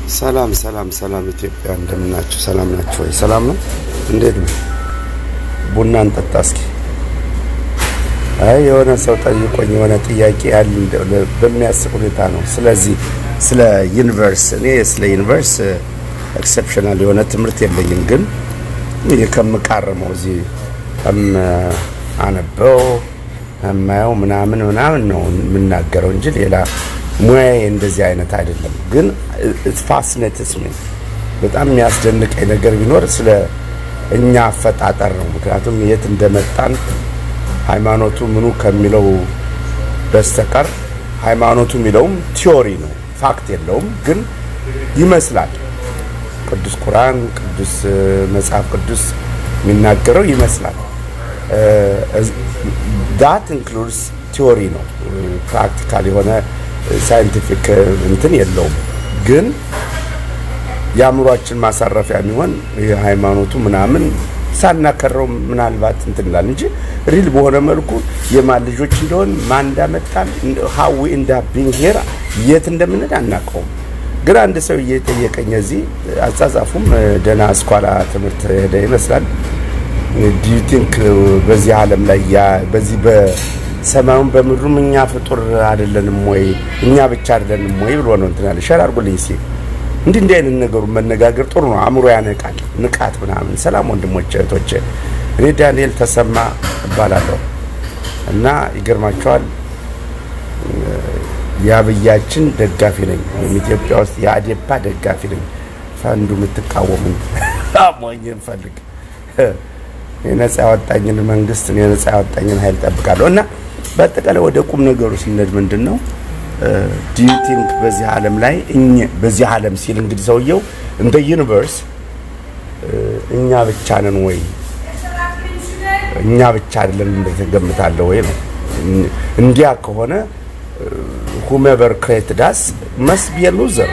ሰላም ሰላም ሰላም ኢትዮጵያ እንደምናችሁ? ሰላም ናችሁ ወይ? ሰላም ነው። እንዴት ነው? ቡና እንጠጣ እስኪ። አይ የሆነ ሰው ጠይቆኝ የሆነ ጥያቄ ያለ በሚያስብ ሁኔታ ነው። ስለዚህ ስለ ዩኒቨርስ እኔ ስለ ዩኒቨርስ ኤክሰፕሽናል የሆነ ትምህርት የለኝም፣ ግን ይህ ከምቃረመው እዚህ አነበው የማየው ምናምን ምናምን ነው የምናገረው እንጂ ሌላ ሙያዬ እንደዚህ አይነት አይደለም። ግን ፋስኔትስ ሚ በጣም የሚያስደንቀኝ ነገር ቢኖር ስለ እኛ አፈጣጠር ነው። ምክንያቱም የት እንደመጣን ሃይማኖቱ ምኑ ከሚለው በስተቀር ሃይማኖቱ የሚለውም ቲዮሪ ነው፣ ፋክት የለውም። ግን ይመስላል ቅዱስ ቁርአን፣ ቅዱስ መጽሐፍ ቅዱስ የሚናገረው ይመስላል። ዳት ኢንክሉድስ ቲዮሪ ነው፣ ፕራክቲካል የሆነ ሳይንቲፊክ እንትን የለውም። ግን የአእምሯችን ማሳረፊያ የሚሆን የሃይማኖቱ ምናምን ሳናከረው ምናልባት እንትን ይላል እንጂ ሪል በሆነ መልኩ የማን ልጆች እንደሆን ማን እንዳመጣን ሀዊ እንዳ ቢንሄር የት እንደምንሄድ አናውቀውም። ግን አንድ ሰው እየጠየቀኝ እዚህ አጻጻፉም ደህና አስኳላ ትምህርት ሄደ ይመስላል። ዱ ዩ ቲንክ በዚህ ዓለም ላይ በዚህ በሰማዩም በምድሩም እኛ ፍጡር አይደለንም ወይ እኛ ብቻ አይደለንም ወይ ብሎ ነው እንትን ያለ ሸር አድርጎልኝ ሲ እንዲህ እንዲህ አይነት ነገሩ መነጋገር ጥሩ ነው። አእምሮ ያነቃል፣ ንቃት ምናምን። ሰላም ወንድሞች እህቶቼ፣ እኔ ዳንኤል ተሰማ እባላለሁ እና ይገርማቸዋል የአብያችን ደጋፊ ነኝ። ኢትዮጵያ ውስጥ የአዴፓ ደጋፊ ነኝ። ፈንዱ የምትቃወሙ ሞኝ እንፈልግ የነጻ ያወጣኝን መንግስት የነጻ ያወጣኝን ኃይል ጠብቃለሁ እና በአጠቃላይ ወደ ቁም ነገሩ ስንሄድ ምንድን ነው ዲዩ ቲንክ በዚህ ዓለም ላይ በዚህ ዓለም ሲል እንግዲህ ሰውየው እንደ ዩኒቨርስ እኛ ብቻ ነን ወይ እኛ ብቻ አይደለም እንደተገምታለ ወይ ነው። እንዲያ ከሆነ ሁሜቨር ክሬት ዳስ መስ ቢ ሉዘር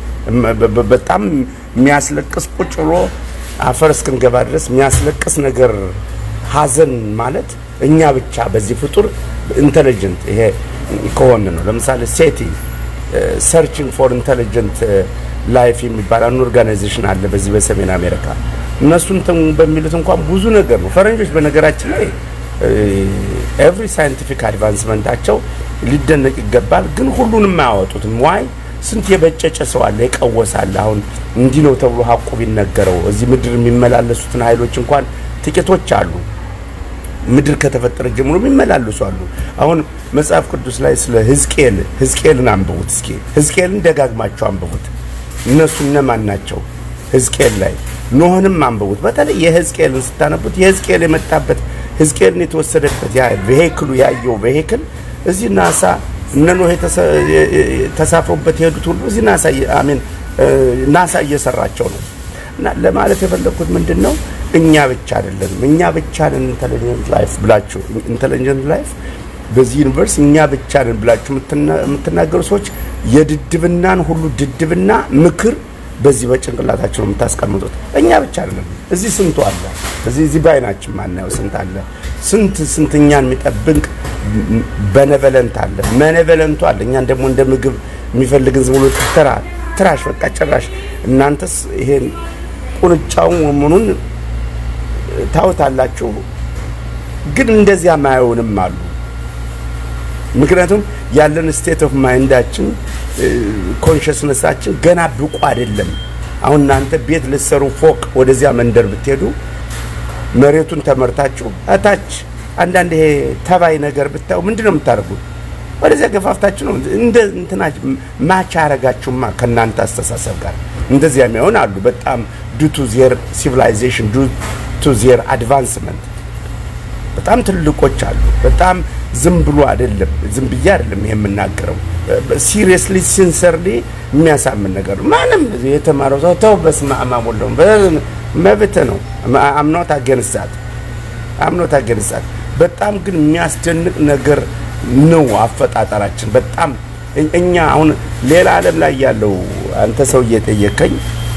በጣም የሚያስለቅስ ቁጭ ብሎ አፈር እስክንገባ ድረስ የሚያስለቅስ ነገር ሀዘን ማለት እኛ ብቻ በዚህ ፍጡር ኢንቴሊጀንት ይሄ ከሆን ነው። ለምሳሌ ሴቲ ሰርችንግ ፎር ኢንቴሊጀንት ላይፍ የሚባል አንድ ኦርጋናይዜሽን አለ በዚህ በሰሜን አሜሪካ። እነሱ እንትን በሚሉት እንኳን ብዙ ነገር ነው። ፈረንጆች በነገራችን ላይ ኤቭሪ ሳይንቲፊክ አድቫንስመንታቸው ሊደነቅ ይገባል፣ ግን ሁሉንም አያወጡትም። ዋይ ስንት የበጨጨ ሰው አለ፣ የቀወሳለ። አሁን እንዲህ ነው ተብሎ ሀቁ ቢነገረው እዚህ ምድር የሚመላለሱትን ኃይሎች እንኳን ጥቂቶች አሉ። ምድር ከተፈጠረ ጀምሮ የሚመላለሱ አሉ። አሁን መጽሐፍ ቅዱስ ላይ ስለ ህዝቅኤል ህዝቅኤልን አንብቡት እስኪ ህዝቅኤልን ደጋግማቸው አንብቡት። እነሱ እነማን ናቸው? ህዝቅኤል ላይ ኖህንም አንብቡት። በተለይ የህዝቅኤልን ስታነቡት የህዝቅኤል የመጣበት ህዝቅኤልን የተወሰደበት ያ ቬሂክሉ ያየው ቬሂክል እዚህ ናሳ እነ ኖህ ተሳፍሮበት የሄዱት ሁሉ እዚህ ናሳ አሜን ናሳ እየሰራቸው ነው። እና ለማለት የፈለግኩት ምንድን ነው እኛ ብቻ አይደለንም። እኛ ብቻ ነን ኢንተለጀንት ላይፍ ብላችሁ ኢንተለጀንት ላይፍ በዚህ ዩኒቨርስ እኛ ብቻ ነን ብላችሁ የምትናገሩ ሰዎች የድድብናን ሁሉ ድድብና ምክር በዚህ በጭንቅላታችሁ ነው የምታስቀምጡት። እኛ ብቻ አይደለም። እዚህ ስንቱ አለ። እዚህ እዚህ በአይናችን ማናየው ስንት አለ። ስንት ስንት እኛን የሚጠብቅ በነቨለንት አለ። መነቨለንቱ አለ። እኛን ደግሞ እንደ ምግብ የሚፈልግን ዝም ብሎ ተራ ትራሽ በቃ ጭራሽ እናንተስ ይሄን ቁንጫውን ወመኑን ታውታላችሁ፣ ግን እንደዚያ ማየውንም አሉ። ምክንያቱም ያለን ስቴት ኦፍ ማይንዳችን ኮንሽስነሳችን ገና ብቁ አይደለም። አሁን እናንተ ቤት ልትሰሩ ፎቅ ወደዚያ መንደር ብትሄዱ መሬቱን ተመርታችሁ እታች አንዳንድ ይሄ ተባይ ነገር ብታዩ ምንድን ነው የምታደርጉት? ወደዚያ ገፋፍታችሁ ነው እንደ እንትና ማች አረጋችሁማ ከእናንተ አስተሳሰብ ጋር እንደዚያ የሚሆን አሉ። በጣም ዱ ቱ ዜር ሲቪላይዜሽን ዱ ቱ ዜር አድቫንስመንት በጣም ትልቆች አሉ። በጣም ዝም ብሎ አይደለም፣ ዝም ብዬ አይደለም ይሄ የምናገረው። ሲሪየስሊ ሲንሰርሊ የሚያሳምን ነገር ነው። ማንም የተማረው ሰው ተው በስመ አብ ወልደው መብት ነው። አምኖት አገንሳት አምኖት አገንሳት በጣም ግን የሚያስደንቅ ነገር ነው አፈጣጠራችን። በጣም እኛ አሁን ሌላ ዓለም ላይ ያለው አንተ ሰው እየጠየቀኝ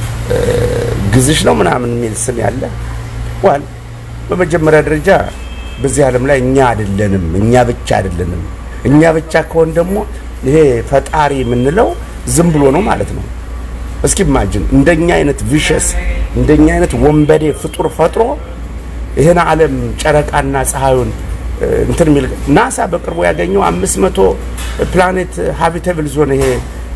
ግዝሽ ነው ምናምን የሚል ስም ያለ ዋል በመጀመሪያ ደረጃ በዚህ ዓለም ላይ እኛ አይደለንም፣ እኛ ብቻ አይደለንም። እኛ ብቻ ከሆን ደግሞ ይሄ ፈጣሪ የምንለው ዝም ብሎ ነው ማለት ነው። እስኪ ኢማጂን እንደኛ አይነት ቪሸስ እንደኛ አይነት ወንበዴ ፍጡር ፈጥሮ ይህን ዓለም ጨረቃና ፀሐዩን እንትን የሚል ናሳ በቅርቡ ያገኘው አምስት መቶ ፕላኔት ሃቢተብል ዞን ይሄ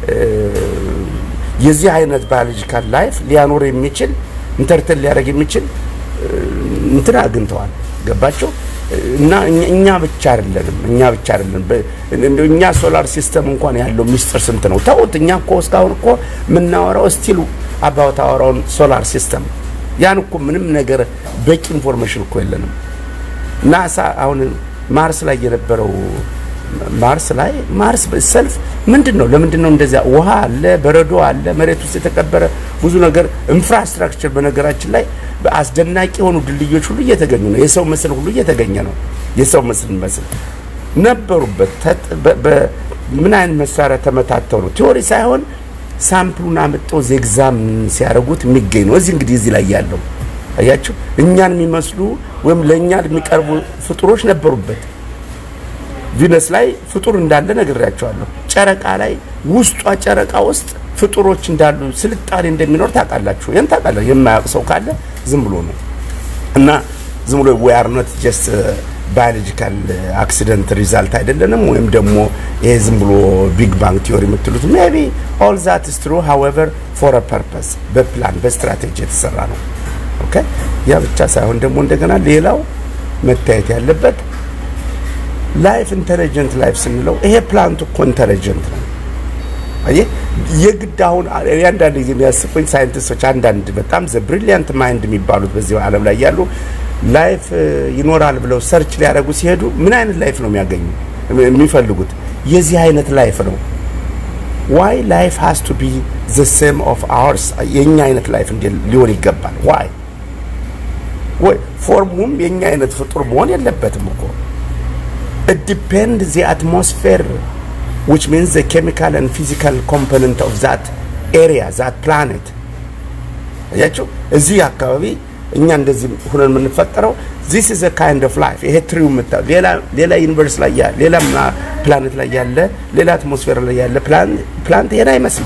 የዚህ አይነት ባዮሎጂካል ላይፍ ሊያኖር የሚችል ኢንተርቴን ሊያደርግ የሚችል እንትን አግኝተዋል። ገባቸው እና እኛ ብቻ አይደለንም፣ እኛ ብቻ አይደለንም። እኛ ሶላር ሲስተም እንኳን ያለው ሚስጥር ስንት ነው? ተውት። እኛ እኮ እስካሁን እኮ የምናወራው ስቲል አባውት አወራውን ሶላር ሲስተም ያን እኮ ምንም ነገር በቂ ኢንፎርሜሽን እኮ የለንም። ናሳ አሁን ማርስ ላይ የነበረው ማርስ ላይ ማርስ ሰልፍ ምንድን ነው? ለምንድን ነው እንደዚያ? ውሃ አለ፣ በረዶ አለ፣ መሬት ውስጥ የተቀበረ ብዙ ነገር ኢንፍራስትራክቸር። በነገራችን ላይ አስደናቂ የሆኑ ድልድዮች ሁሉ እየተገኙ ነው። የሰው ምስል ሁሉ እየተገኘ ነው። የሰው ምስል መስል ነበሩበት። ምን አይነት መሳሪያ ተመታተው ነው? ቲዎሪ ሳይሆን ሳምፕሉን አምጠው ዜግዛም ሲያደርጉት የሚገኝ ነው። እዚህ እንግዲህ እዚህ ላይ ያለው አያችሁ፣ እኛን የሚመስሉ ወይም ለእኛ የሚቀርቡ ፍጡሮች ነበሩበት። ቪነስ ላይ ፍጡር እንዳለ ነግሬያቸዋለሁ። ጨረቃ ላይ ውስጧ ጨረቃ ውስጥ ፍጡሮች እንዳሉ ስልጣኔ እንደሚኖር ታውቃላችሁ። ይህን ታውቃለህ። የማያውቅ ሰው ካለ ዝም ብሎ ነው እና ዝም ብሎ ዊ አር ኖት ጀስት ባዮሎጂካል አክሲደንት ሪዛልት አይደለንም፣ ወይም ደግሞ ይሄ ዝም ብሎ ቢግ ባንግ ቲዮሪ የምትሉት ሜቢ ኦል ዛት ኢዝ ትሩ ሃዌቨር ፎር አ ፐርፐስ በፕላን በስትራቴጂ የተሰራ ነው። ኦኬ ያ ብቻ ሳይሆን ደግሞ እንደገና ሌላው መታየት ያለበት ላይፍ ኢንተለጀንት ላይፍ ስንለው ይሄ ፕላንት እኮ ኢንተለጀንት ነው። አየህ የግድ አሁን አንዳንድ ጊዜ የሚያስቁኝ ሳይንቲስቶች አንዳንድ በጣም ዘ ብሪሊያንት ማይንድ የሚባሉት በዚህ ዓለም ላይ ያሉ ላይፍ ይኖራል ብለው ሰርች ሊያደርጉ ሲሄዱ ምን አይነት ላይፍ ነው የሚያገኙ የሚፈልጉት? የዚህ አይነት ላይፍ ነው። ዋይ ላይፍ ሃዝ ቱ ቢ ዘ ሴም ኦፍ አወርስ የኛ አይነት ላይፍ እንደ ሊሆን ይገባል። ዋይ ወይ ፎርሙም የኛ አይነት ፍጡር መሆን የለበትም እኮ it depends the atmosphere which means the chemical and physical component of that area that planet አያችሁ እዚህ አካባቢ እኛ እንደዚህ ሁነን የምንፈጠረው this is a kind of life ይሄ ትሪው ምታ ሌላ ሌላ ዩኒቨርስ ላይ ያለ ሌላ ፕላኔት ላይ ያለ ሌላ አትሞስፌር ላይ ያለ ፕላንት ይሄን አይመስልም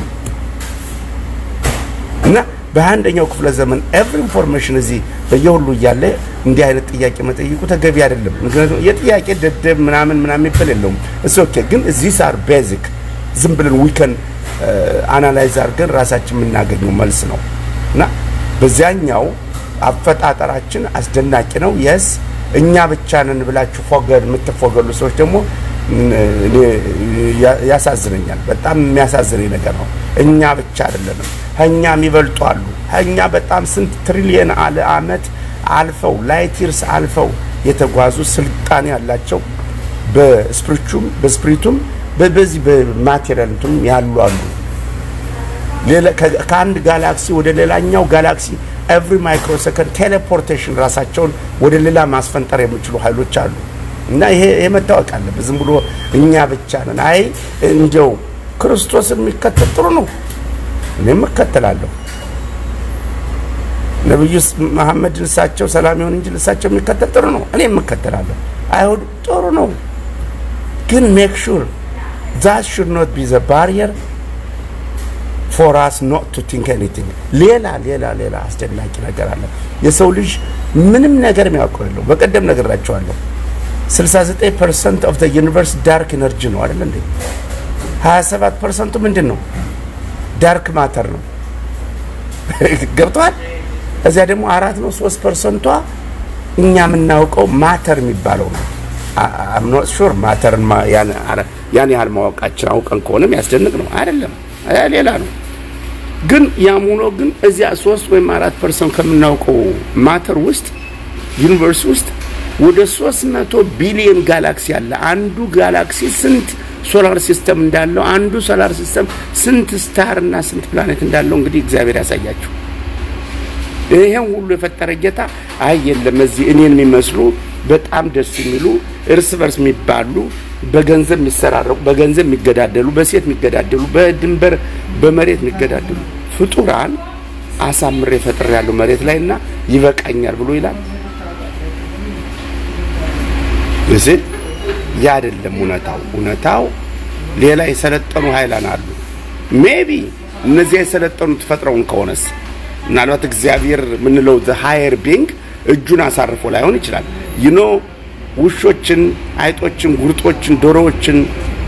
እና በአንደኛው ክፍለ ዘመን ኤቭሪ ኢንፎርሜሽን እዚህ በየሁሉ እያለ እንዲህ አይነት ጥያቄ መጠየቁ ተገቢ አይደለም። ምክንያቱም የጥያቄ ደደብ ምናምን ምናምን የሚባል የለውም። እስ ኦኬ ግን እዚህ አር ቤዚክ ዝም ብለን ዊከን አናላይዝ አድርገን ራሳችን የምናገኘው መልስ ነው እና በዚያኛው አፈጣጠራችን አስደናቂ ነው። የስ እኛ ብቻ ነን ብላችሁ ፎገድ የምትፎገሉ ሰዎች ደግሞ ያሳዝነኛል። በጣም የሚያሳዝነኝ ነገር ነው። እኛ ብቻ አይደለንም፣ ከእኛም ይበልጡ አሉ። ከእኛ በጣም ስንት ትሪሊየን አለ አመት አልፈው ላይት ይርስ አልፈው የተጓዙ ስልጣኔ ያላቸው በስፕሪቹም በስፕሪቱም በዚህ በማቴሪያል እንትንም ያሉ አሉ። ከአንድ ጋላክሲ ወደ ሌላኛው ጋላክሲ ኤቭሪ ማይክሮ ሰከንድ ቴሌፖርቴሽን ራሳቸውን ወደ ሌላ ማስፈንጠር የሚችሉ ኃይሎች አሉ። እና ይሄ ይሄ መታወቅ አለበት። ዝም ብሎ እኛ ብቻ ነን። አይ እንደው ክርስቶስን የሚከተል ጥሩ ነው፣ እኔም እከተላለሁ። ነብዩ መሐመድ እሳቸው ሰላም ይሁን እንጂ እሳቸው የሚከተል ጥሩ ነው፣ እኔም እከተላለሁ። አይሁድ ጥሩ ነው፣ ግን ሜክ ሹር ዛት ሹድ ኖት ቢ ዘ ባሪየር ፎር አስ ኖት ቱ ቲንክ ኤኒቲንግ። ሌላ ሌላ ሌላ አስደናቂ ነገር አለ። የሰው ልጅ ምንም ነገር የሚያውቀው የለው። በቀደም ነግራቸዋለሁ። 69 ፐርሰንት ኦፍ ዘ ዩኒቨርስ ዳርክ ኤነርጂ ነው አይደል እንዴ? 27 ፐርሰንቱ ምንድን ነው? ዳርክ ማተር ነው። ገብተዋል። እዚያ ደግሞ አራት ነው ሶስት ፐርሰንቷ እኛ የምናውቀው ማተር የሚባለው ነው። አምኖት ሹር ማተርን ያን ያህል ማወቃችን አውቀን ከሆነም ያስደንቅ ነው አይደለም፣ ሌላ ነው። ግን ያም ሆኖ ግን እዚያ ሶስት ወይም አራት ፐርሰንት ከምናውቀው ማተር ውስጥ ዩኒቨርስ ውስጥ ወደ 300 ቢሊዮን ጋላክሲ አለ። አንዱ ጋላክሲ ስንት ሶላር ሲስተም እንዳለው አንዱ ሶላር ሲስተም ስንት ስታር እና ስንት ፕላኔት እንዳለው እንግዲህ እግዚአብሔር ያሳያችሁ። ይሄን ሁሉ የፈጠረ ጌታ አይ የለም እዚህ እኔን የሚመስሉ በጣም ደስ የሚሉ እርስ በርስ የሚባሉ በገንዘብ የሚሰራረቁ በገንዘብ የሚገዳደሉ በሴት የሚገዳደሉ በድንበር በመሬት የሚገዳደሉ ፍጡራን አሳምሬ ፈጥሬ ያለው መሬት ላይና ይበቃኛል ብሎ ይላል። እዚ ያ አይደለም እውነታው። እውነታው ሌላ የሰለጠኑ ኃይላን አሉ። ሜቢ እነዚያ የሰለጠኑት ፈጥረውን ከሆነስ ምናልባት እግዚአብሔር የምንለው ሃየር ቢንግ እጁን አሳርፎ ላይሆን ይችላል። ይኖ ውሾችን፣ አይጦችን፣ ጉርጦችን፣ ዶሮዎችን፣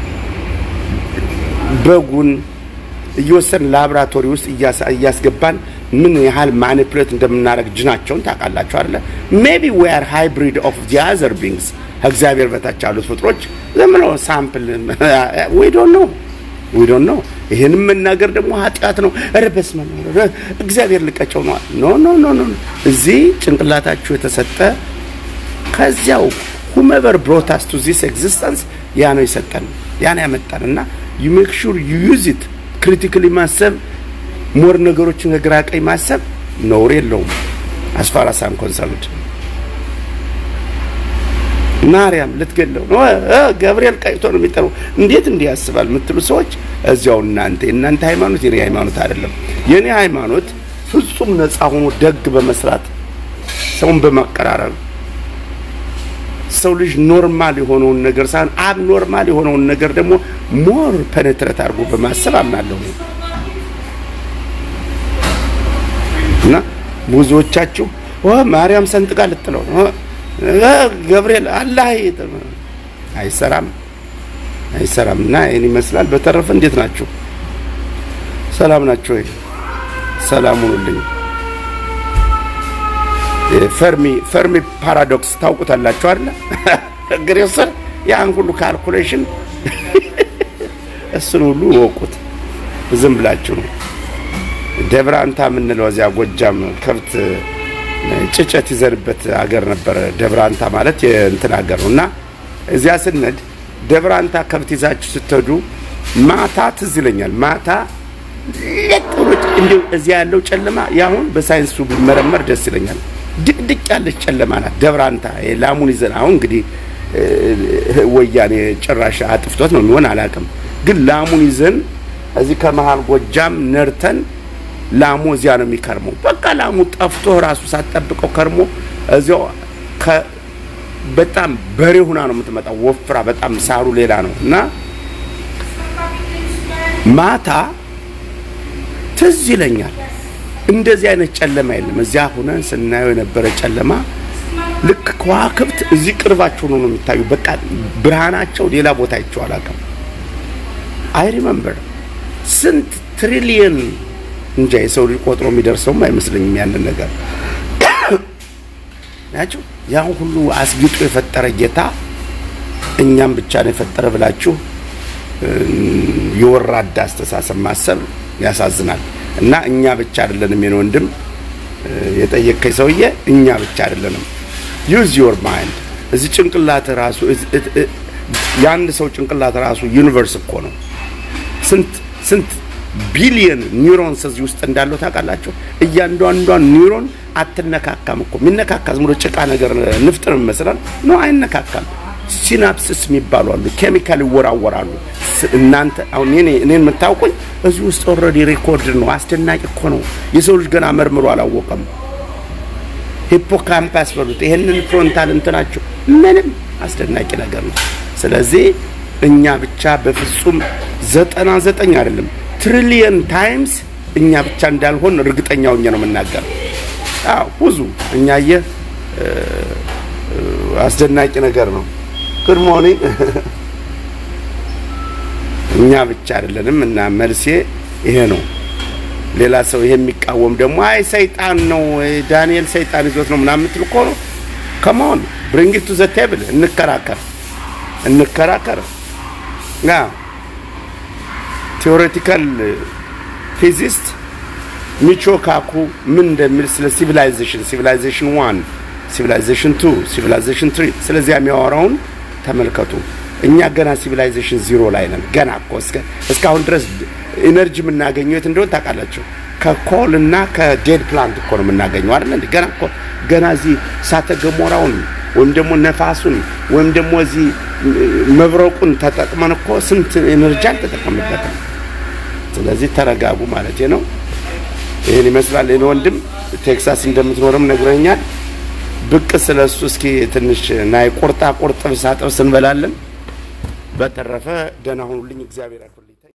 በጉን እየወሰድን ላቦራቶሪ ውስጥ እያስገባን ምን ያህል ማኒፕሌት እንደምናደርግ ጅናቸውን ታውቃላችሁ አይደለ? ሜቢ ዊ አር ሃይብሪድ ኦፍ ዚ አዘር ቢንግስ ከእግዚአብሔር በታች ያሉት ፍጥሮች ዝም ብለው ሳምፕል ዊ ዶንት ኖ ዊ ዶንት ኖ። ይህንም መናገር ደግሞ ኃጢአት ነው። ኧረ በስመ አብ እግዚአብሔር ልቀጨው ነዋል። ኖ ኖ ኖ ኖ እዚህ ጭንቅላታችሁ የተሰጠ ከዚያው ሁመቨር ብሮታስ ቱ ዚስ ኤግዚስተንስ ያ ነው የሰጠን ያ ነው ያመጣን እና ዩ ሜክ ሹር ዩ ዩዝ ኢት ክሪቲካሊ ማሰብ ሞር ነገሮችን ከግራ ቀኝ ማሰብ ነውር የለውም። አስፋራስ አም ኮንሰርንድ ማርያም ልትገለው ነው ገብርኤል ቀይቶ ነው የሚጠራው እንዴት እንዲህ ያስባል የምትሉ ሰዎች እዚያው እናንተ የእናንተ ሃይማኖት የኔ ሃይማኖት አይደለም። የኔ ሃይማኖት ፍጹም ነፃ ሆኖ ደግ በመስራት ሰውን በማቀራረብ ሰው ልጅ ኖርማል የሆነውን ነገር ሳይሆን አብ ኖርማል የሆነውን ነገር ደግሞ ሞር ፐኔትሬት አድርጎ በማሰብ አምናለሁ እና ብዙዎቻችሁ ማርያም ሰንጥቃ ልጥለው ነው ገብርኤል አላህ አይሰራም አይሰራም። እና ይህን ይመስላል። በተረፈ እንዴት ናችሁ? ሰላም ናችሁ ወይ? ሰላም ሁኑልኝ። ፈርሚ ፈርሚ ፓራዶክስ ታውቁታላችሁ አይደለ? ግሬሰር ያን ሁሉ ካልኩሌሽን እሱን ሁሉ ወቁት። ዝም ብላችሁ ነው። ደብራንታ የምንለው እዚያ ጎጃም ከብት ጭጨት ይዘንበት አገር ነበረ። ደብራንታ ማለት የእንትን አገር ነው እና እዚያ ስነድ ደብራንታ ከብት ይዛችሁ ስትሄዱ ማታ ትዝ ይለኛል። ማታ ለጥሩት እንዲሁ እዚያ ያለው ጨለማ ያሁን በሳይንሱ ቢመረመር ደስ ይለኛል። ድቅድቅ ያለች ጨለማ ናት ደብራንታ። ላሙን ይዘን አሁን እንግዲህ ወያኔ ጭራሽ አጥፍቶት ነው የሚሆን አላውቅም፣ ግን ላሙን ይዘን እዚህ ከመሀል ጎጃም ነርተን ላሙ እዚያ ነው የሚከርመው። በቃ ላሙ ጠፍቶ ራሱ ሳትጠብቀው ከርሞ እዚያው በጣም በሬ ሁና ነው የምትመጣው። ወፍራ በጣም ሳሩ ሌላ ነው እና ማታ ትዝ ይለኛል እንደዚህ አይነት ጨለማ የለም። እዚያ ሁነን ስናየው የነበረ ጨለማ ልክ ከዋክብት እዚህ ቅርባቸው ነው ነው የሚታዩ። በቃ ብርሃናቸው ሌላ ቦታ አይቼው አላውቅም። አይ ሪመምበር ስንት ትሪሊየን እንጃ የሰው ልጅ ቆጥሮ የሚደርሰውም አይመስለኝም ያንን ነገር ናቸው። ያን ሁሉ አስጊጦ የፈጠረ ጌታ እኛም ብቻ ነው የፈጠረ ብላችሁ የወራዳ አስተሳሰብ ማሰብ ያሳዝናል። እና እኛ ብቻ አይደለንም የኔ ወንድም የጠየቀኝ ሰውዬ፣ እኛ ብቻ አይደለንም። ዩዝ ዮር ማይንድ እዚህ ጭንቅላት ራሱ የአንድ ሰው ጭንቅላት ራሱ ዩኒቨርስ እኮ ነው። ስንት ስንት ቢሊየን ኒውሮንስ እዚህ ውስጥ እንዳለው ታውቃላችሁ? እያንዳንዷን ኒውሮን አትነካካም እኮ የሚነካካ ዝም ብሎ ጭቃ ነገር ንፍጥ ነው ይመስላል። ኖ አይነካካም። ሲናፕስስ የሚባሉ አሉ፣ ኬሚካል ይወራወራሉ። እናንተ አሁን እኔ እኔን የምታውቁኝ እዚህ ውስጥ ኦልሬዲ ሬኮርድ ነው። አስደናቂ እኮ ነው። የሰው ልጅ ገና መርምሮ አላወቀም። ሂፖካምፓስ በሉት ይሄንን ፍሮንታል እንትናቸው ምንም አስደናቂ ነገር ነው። ስለዚህ እኛ ብቻ በፍጹም ዘጠና ዘጠኝ አይደለም ትሪሊየን ታይምስ እኛ ብቻ እንዳልሆን እርግጠኛ ሆኜ ነው የምናገረው። አዎ ብዙ እኛየ አስደናቂ ነገር ነው። ጉድ ሞርኒንግ እኛ ብቻ አይደለንም እና መልሴ ይሄ ነው። ሌላ ሰው ይሄ የሚቃወም ደግሞ አይ ሰይጣን ነው ዳንኤል ሰይጣን ይዞት ነው ምናምን የምትል እኮ ነው። ከመሆን ብሪንግ ቱ ዘ ቴብል እንከራከር እንከራከር ያ ቴዎሬቲካል ፊዚስት ሚቾ ካኩ ምን እንደሚል ስለ ሲቪላይዜሽን ሲቪላይዜሽን ዋን ሲቪላይዜሽን ቱ ሲቪላይዜሽን ትሪ ስለዚያ የሚያወራውን ተመልከቱ። እኛ ገና ሲቪላይዜሽን ዚሮ ላይ ነን። ገና እኮ እስካሁን ድረስ ኢነርጂ የምናገኘው የት እንደሆነ ታውቃላችሁ? ከኮል እና ከዴድ ፕላንት እኮ ነው የምናገኘው አይደል እንዴ? ገና እኮ ገና እዚህ እሳተ ገሞራውን ወይም ደግሞ ነፋሱን ወይም ደግሞ እዚህ መብረቁን ተጠቅመን እኮ ስንት ኤነርጂ አልተጠቀምበትም። ስለዚህ ተረጋጉ ማለት ነው። ይህን ይመስላል። እኔ ወንድም ቴክሳስ እንደምትኖርም ነግረኛል። ብቅ ስለ እሱ እስኪ ትንሽ ናይ ቁርጣ ቁርጥ ብሳ ጥብስ እንበላለን። በተረፈ ደህና ሁኑልኝ። እግዚአብሔር ያክልኝ።